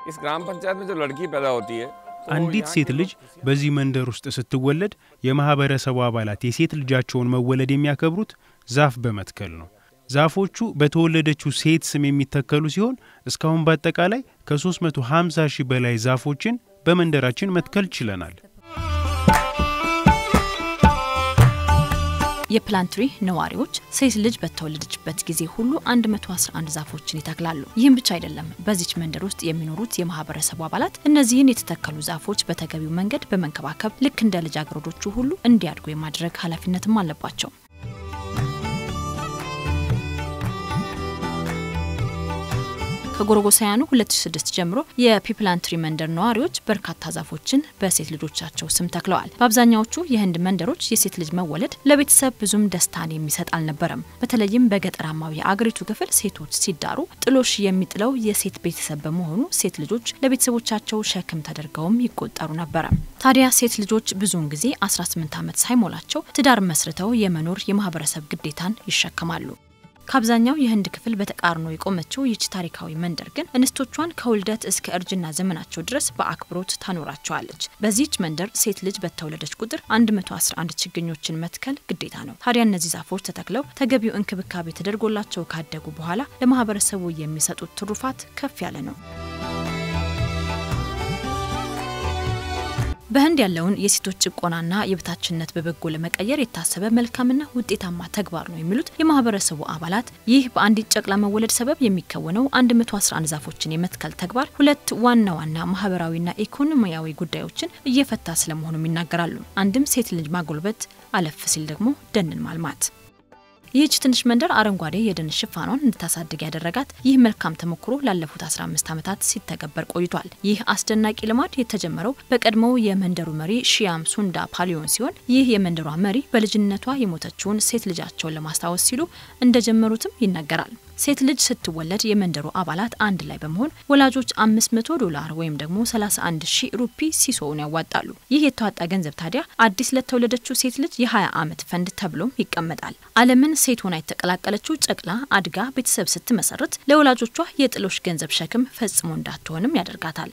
इस ग्राम पंचायत में जो लड़की पैदा होती है አንዲት ሴት ልጅ በዚህ መንደር ውስጥ ስትወለድ የማህበረሰቡ አባላት የሴት ልጃቸውን መወለድ የሚያከብሩት ዛፍ በመትከል ነው። ዛፎቹ በተወለደችው ሴት ስም የሚተከሉ ሲሆን እስካሁን በአጠቃላይ ከ350 ሺህ በላይ ዛፎችን በመንደራችን መትከል ችለናል። የፕላንትሪ ነዋሪዎች ሴት ልጅ በተወለደችበት ጊዜ ሁሉ 111 ዛፎችን ይተክላሉ። ይህም ብቻ አይደለም። በዚች መንደር ውስጥ የሚኖሩት የማህበረሰቡ አባላት እነዚህን የተተከሉ ዛፎች በተገቢው መንገድ በመንከባከብ ልክ እንደ ልጃገረዶቹ ሁሉ እንዲያድጉ የማድረግ ኃላፊነትም አለባቸው። ከጎረጎሳውያኑ 2006 ጀምሮ የፒፕላንትሪ መንደር ነዋሪዎች በርካታ ዛፎችን በሴት ልጆቻቸው ስም ተክለዋል። በአብዛኛዎቹ የህንድ መንደሮች የሴት ልጅ መወለድ ለቤተሰብ ብዙም ደስታን የሚሰጥ አልነበረም። በተለይም በገጠራማው የአገሪቱ ክፍል ሴቶች ሲዳሩ ጥሎሽ የሚጥለው የሴት ቤተሰብ በመሆኑ ሴት ልጆች ለቤተሰቦቻቸው ሸክም ተደርገውም ይቆጠሩ ነበረ። ታዲያ ሴት ልጆች ብዙውን ጊዜ 18 ዓመት ሳይሞላቸው ትዳር መስርተው የመኖር የማህበረሰብ ግዴታን ይሸከማሉ። ከአብዛኛው የህንድ ክፍል በተቃርኖ የቆመችው ይህች ታሪካዊ መንደር ግን እንስቶቿን ከውልደት እስከ እርጅና ዘመናቸው ድረስ በአክብሮት ታኖራቸዋለች። በዚህች መንደር ሴት ልጅ በተወለደች ቁጥር 111 ችግኞችን መትከል ግዴታ ነው። ታዲያ እነዚህ ዛፎች ተተክለው ተገቢው እንክብካቤ ተደርጎላቸው ካደጉ በኋላ ለማህበረሰቡ የሚሰጡት ትሩፋት ከፍ ያለ ነው። በህንድ ያለውን የሴቶች ጭቆናና የበታችነት በበጎ ለመቀየር የታሰበ መልካምና ውጤታማ ተግባር ነው የሚሉት የማህበረሰቡ አባላት ይህ በአንዲት ጨቅላ መወለድ ሰበብ የሚከወነው 111 ዛፎችን የመትከል ተግባር ሁለት ዋና ዋና ማህበራዊና ኢኮኖሚያዊ ጉዳዮችን እየፈታ ስለመሆኑም ይናገራሉ። አንድም ሴት ልጅ ማጎልበት፣ አለፍ ሲል ደግሞ ደንን ማልማት። ይህች ትንሽ መንደር አረንጓዴ የደን ሽፋኗን እንድታሳድግ ያደረጋት ይህ መልካም ተሞክሮ ላለፉት 15 ዓመታት ሲተገበር ቆይቷል። ይህ አስደናቂ ልማድ የተጀመረው በቀድሞው የመንደሩ መሪ ሺያም ሱንዳ ፓሊዮን ሲሆን ይህ የመንደሯ መሪ በልጅነቷ የሞተችውን ሴት ልጃቸውን ለማስታወስ ሲሉ እንደጀመሩትም ይነገራል። ሴት ልጅ ስትወለድ የመንደሩ አባላት አንድ ላይ በመሆን ወላጆች 500 ዶላር ወይም ደግሞ 31 ሺህ ሩፒ ሲሶውን ያዋጣሉ። ይህ የተዋጣ ገንዘብ ታዲያ አዲስ ለተወለደችው ሴት ልጅ የ20 ዓመት ፈንድ ተብሎም ይቀመጣል። ዓለምን ሴት ሆና የተቀላቀለችው ጨቅላ አድጋ ቤተሰብ ስትመሰርት ለወላጆቿ የጥሎሽ ገንዘብ ሸክም ፈጽሞ እንዳትሆንም ያደርጋታል።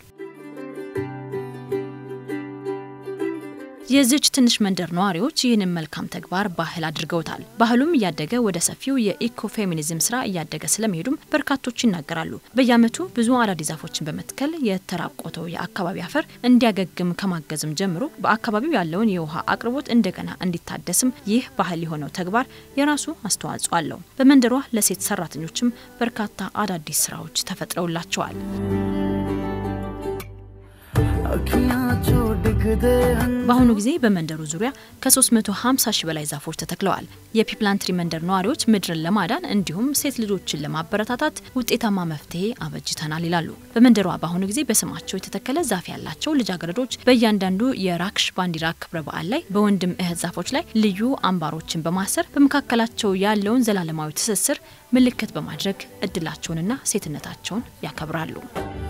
የዚች ትንሽ መንደር ነዋሪዎች ይህንን መልካም ተግባር ባህል አድርገውታል። ባህሉም እያደገ ወደ ሰፊው የኢኮፌሚኒዝም ስራ እያደገ ስለመሄዱም በርካቶች ይናገራሉ። በየዓመቱ ብዙ አዳዲስ ዛፎችን በመትከል የተራቆተው የአካባቢ አፈር እንዲያገግም ከማገዝም ጀምሮ በአካባቢው ያለውን የውሃ አቅርቦት እንደገና እንዲታደስም ይህ ባህል የሆነው ተግባር የራሱ አስተዋጽኦ አለው። በመንደሯ ለሴት ሰራተኞችም በርካታ አዳዲስ ስራዎች ተፈጥረውላቸዋል። በአሁኑ ጊዜ በመንደሩ ዙሪያ ከ350 ሺህ በላይ ዛፎች ተተክለዋል። የፒፕላንትሪ መንደር ነዋሪዎች ምድርን ለማዳን እንዲሁም ሴት ልጆችን ለማበረታታት ውጤታማ መፍትሄ አበጅተናል ይላሉ። በመንደሯ በአሁኑ ጊዜ በስማቸው የተተከለ ዛፍ ያላቸው ልጃገረዶች በእያንዳንዱ የራክሽ ባንዲራ ክብረ በዓል ላይ በወንድም እህት ዛፎች ላይ ልዩ አምባሮችን በማሰር በመካከላቸው ያለውን ዘላለማዊ ትስስር ምልክት በማድረግ እድላቸውንና ሴትነታቸውን ያከብራሉ።